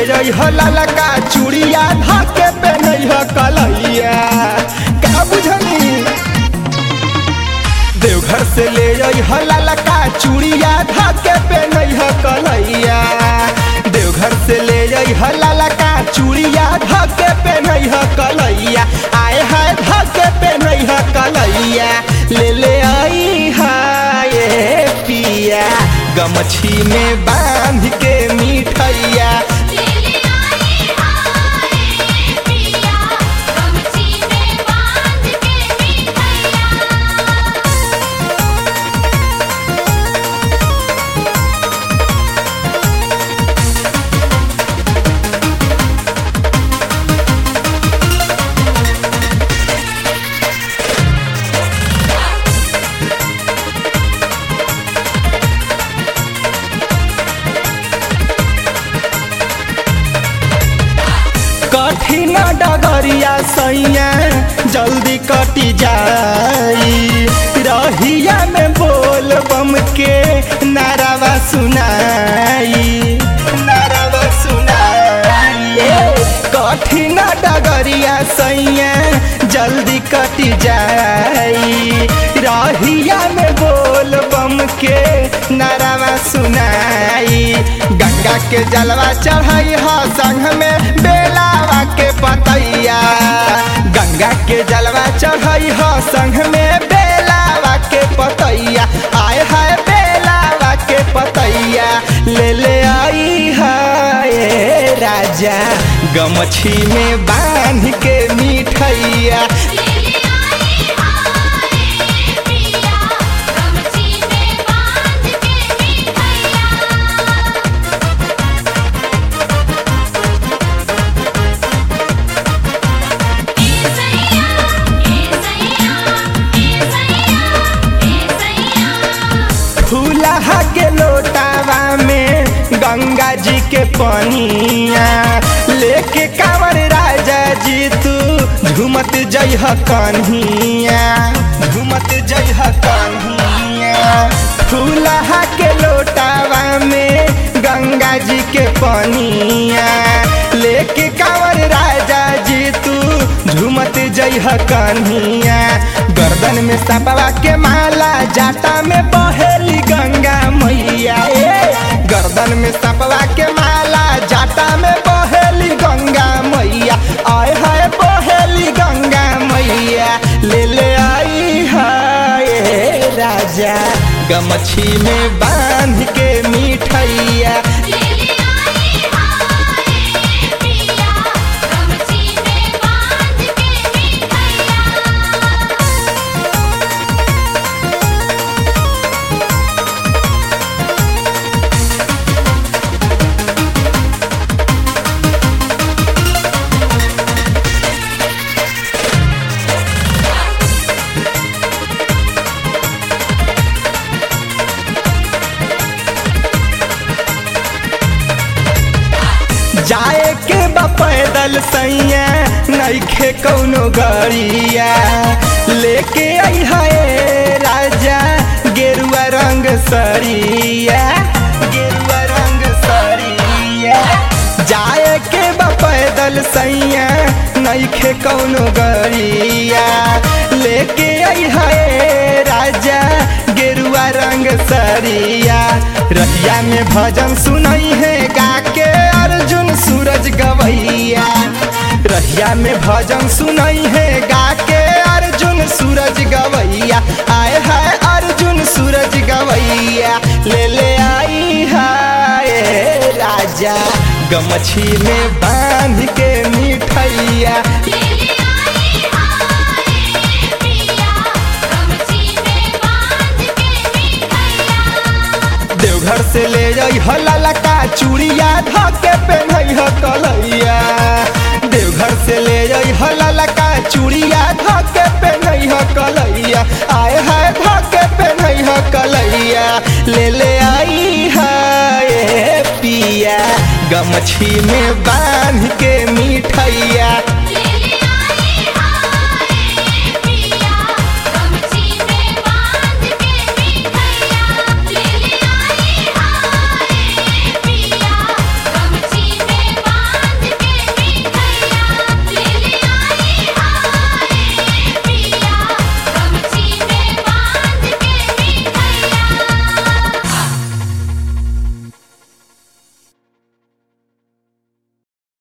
रही हो ललका चूड़िया धाके पहनै हो कलैया का बुझनी देवघर से ले रही हो ललका चूड़िया धाके पहनै हो कलैया देवघर से ले रही हो ललका चूड़िया धाके पहनै हो कलैया आए है धाके पहनै हो कलैया ले ले आई है पिया गमछी में बांध के मिठैया ले ले आई हाय पिया गमछी में बांध के मिठैया कठिन डगरिया सैया जल्दी कटी जाई रहिया में बोल बम के नारावा सुनाई नारावा सुनाई कठिन डगरिया सैया जल्दी कटी जाई रहिया में बोल बम के नारावा सुनाई गंगा के जलवा चढ़ाई ह संग में बेलावा के पतैया गंगा के जलवा चढ़ाई ह संग में बेलावा के पतैया आए है बेलावा के पतैया ले ले आई है राजा गमछी में बांध के मिठैया ले ले आई हाय पिया गमछी में बांध के मिठैया ए सैया ए सैया ए सैया ए सैया फूलहा के लोटावा में गंगा जी के पनिया लेके कांवर राजा जी तू झूमत जइह कन्हिया झूमत जइह कन्हिया फूलहा के लोटावा में गंगा जी के पनिया लेके कांवर राजा जी तू झूमत जइह कन्हिया गर्दन में सपवा के माला जाटा में बहेली गंगा मैया ए गर्दन में सपवा के माला जाटा में बहेली गंगा मैया आय हाय बहेली गंगा मैया ले ले आई है राजा गमछी में बांध के मिठैया ले ले आई हाय पिया गमछी में बांध के मिठैया जाए के बा पैदल सैया नइखे कौनो गरिया लेके आई है राजा गेरुआ रंग सरिया गेरुआ रंग सरिया जाए के बा पैदल सैया नइखे कौनो गरिया लेके आई है राजा गेरुआ रंग सरिया रहिया में भजन सुनई है गा के अर्जुन सूरज गवैया रहिया में भजन सुनई है गा के अर्जुन सूरज गवैया आए है अर्जुन सूरज गवैया ले ले आई है राजा गमछी में बांध के मिठैया ले ले आई हाय पिया गमछी में बांध के मिठैया देवघर से ले जाइ ह ललका चूड़िया धके पेन्हई ह कलैया देवघर से ले जाइ ह ललका चूड़िया धके पेन्हई ह कलैया आए है धके पेन्हई ह कलैया ले ले आई है पिया गमछी में बांध के मिठैया